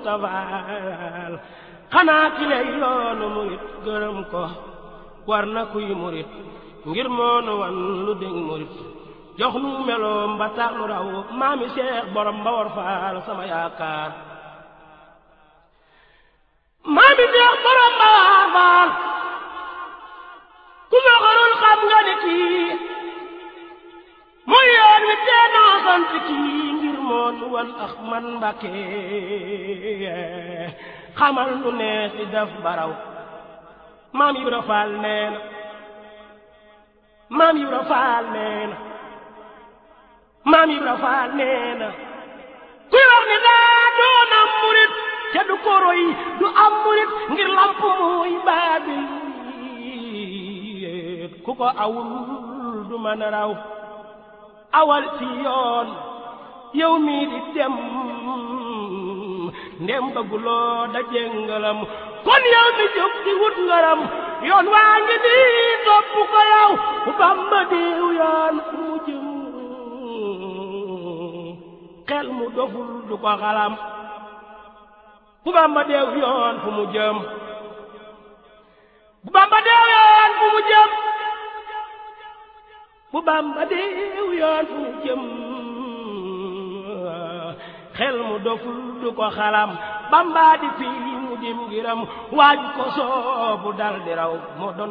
muntafaal xanaa ki lay yoonu murit gërëm ko war na kuy murit ngir moonu wan lu dégg murit jox nu meloom ba tax nu raw maami seex borom ba war faal sama yaakaar maami seex borom ba war faal ku ma xarul xam nga ne kii muy yoon wi tee naa sant kii ngir moonu wan ax man mbàkke xamal nu nees di def baraw maam Ibra Faal nee na maam Ibra Faal nee na maam Ibra Faal nee na kuy wax ne daa doon am murit te du ko roy du am murit ngir lamp muy baabil ku ko awul du mën a raw awal ci yoon yow mii di dem ndem bëgguloo daje ngalam kon yow mi jóg di wut ngaram yoon waa ngi nii topp ko yow bu Bamba diw yoon fu mu jëm xel mu doful du ko xalam bu Bamba deew yoon fu mu jëm bu Bamba deew yoon fu mu jëm bu Bamba deew yoon fu mu jëm xel mu doful du ko xalam Bamba di fii mu dim ngiram waaju ko soobu dal di raw moo doon